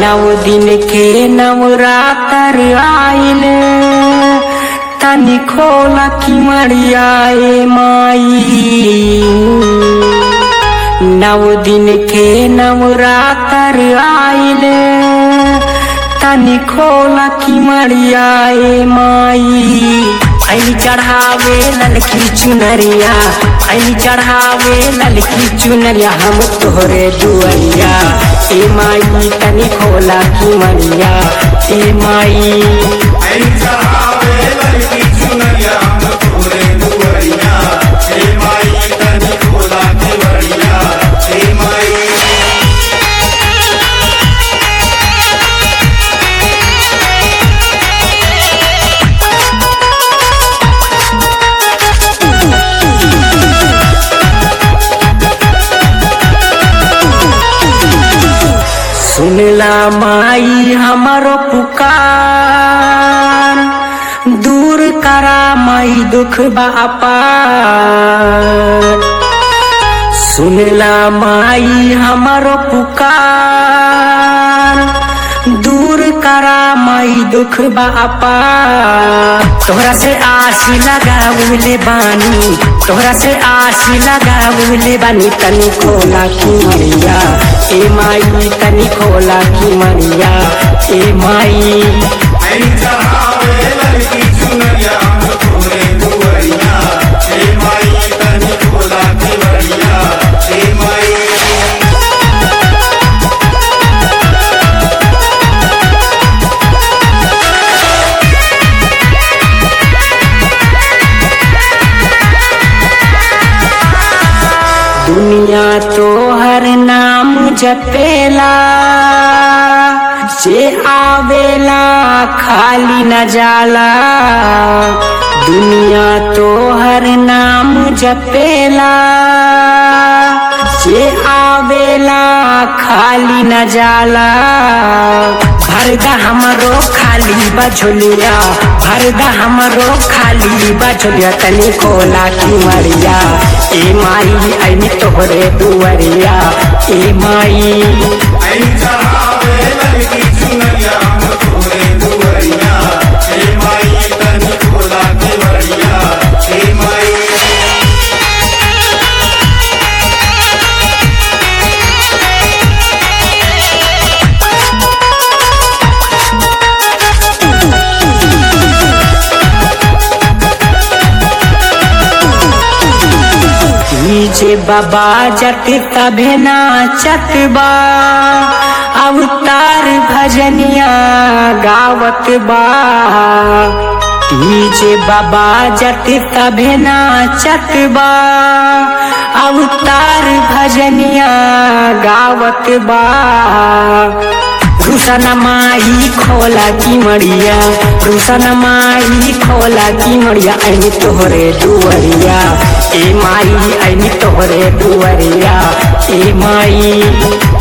नव दिन के नवरातर आइल तनी खोला की मरियाए माई नव दिन के नवरातर आइल तनी खोला की मरियाए माई आई चढ़ावे ललकी चुनरिया आई चढ़ावे ललकी चुनरिया हम तोहरे दुआरिया ए माई तनी खोला की मरिया ए माई ऐ चढ़ावे लड़की चुनरिया हम तोरे दुआरिया हे माई तनी खोला के बड़िया हे माई सुनला माई हमारो पुकार दूर करा माई दुख बापार सुनला माई हमारो पुकार दूर करा माई दुख बापा तोहरा से आसी लगावले बानी तोहरा से आसी लगावले बानी तनी खोला की मरिया ए माई तनी खोला की मरिया ए माई ऐ चढ़ावे लड़की चुनरिया हम तोरे दुआरिया हे माई तनी खोला के बड़िया हे माई दुनिया तो हर नाम जपेला जे आवेला खाली न जाला दुनिया तो हर नाम जपेला जे आवेला खाली न जाला भरदा हमरो खाली बझोलिया भरदा हमरो खाली बझोलिया तनी खोला की मरिया ए माई ऐनी तोहरे दुआरिया ए माई ऐ चढ़ावे लड़की चुनरिया हम तोरे दुआरिया हे माई तनी खोला के बड़िया हे माई नीचे बाबा जत तभे नाचत बा अवतार भजनिया गावत बा नीचे बाबा जत तभे नाचत बा अवतार भजनिया गावत बा रुसन माई खोला की मड़िया रुसन माई खोला की मड़िया ऐनी तोहरे दुआरिया ए माई ऐनी तोहरे दुआरिया ए माई